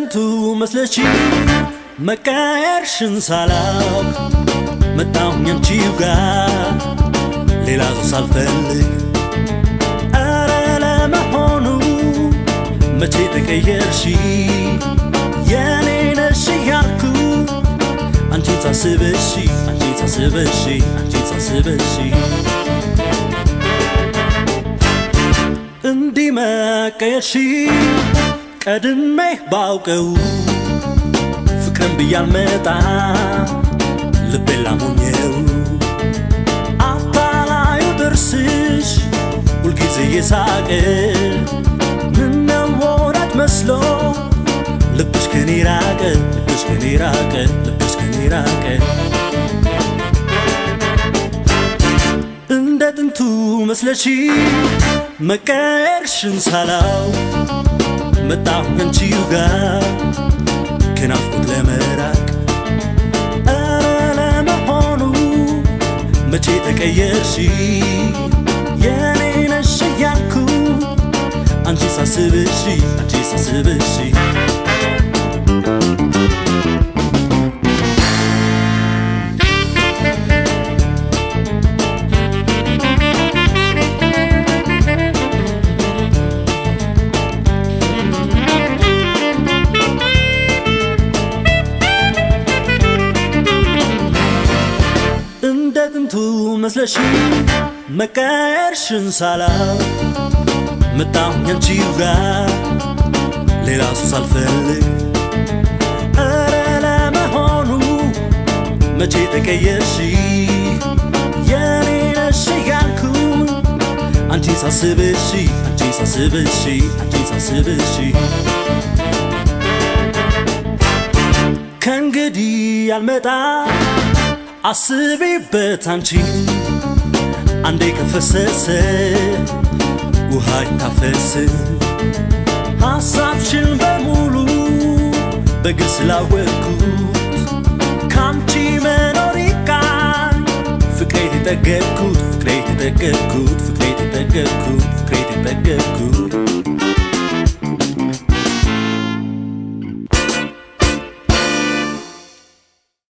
ጥንቱ መስለች መቀየርሽን ሳላውቅ መጣሁኝ አንቺው ጋር ሌላ ሰው ሳልፈልግ ኧረ ለመሆኑ መቼ ተቀየርሽ የኔ ነሽ እያልኩ አንቺን ሳስበሽ አንቺን ሳስበሽ አንቺን ሳስበሽ እንዲህ መቀየርሽ ቀድሜ ባውቀው ፍቅርን ብያልመጣ ልቤን ላሞኘው አታላዩ ጥርስሽ ሁልጊዜ እየሳቀ ምነው ወዳጅ መስሎ ልብሽ ከኔ ራቀ ልብሽ ከኔ ራቀ ልብሽ ከኔ ራቀ እንደ ጥንቱ መስለሽ መቀየርሽን ሳላው መጣሁ ከንቺው ጋር ከናፍቆት ለመራቅ ኧረ ለመሆኑ መቼ ተቀየርሽ የኔ ነሽ እያልኩ አንቺ ሳስብሽ አንቺ ሳስብሽ እንደ ጥንቱ መስለሽ መቀየርሽን ሳላው መጣሁኝ አንቺው ጋር ሌላ ሰው ሳልፈልግ ኧረ ለመሆኑ መቼ ተቀየርሽ የኔ ነሽ እያልኩ አንቺን ሳስብሽ አንቺን ሳስብሽ አንቺን ሳስብሽ ከእንግዲህ ያልመጣ አስቢበት አንቺ አንዴ ከፈሰሰ ውሃ ይታፈስ ሐሳብሽን በሙሉ በግል ስላወቅኩት ከአንቺ መኖር ይቃል ፍቅሬ የተጠገብኩት ፍቅሬ የተጠገብኩት ፍቅሬ የተጠገብኩት ፍቅሬ የተጠገብኩት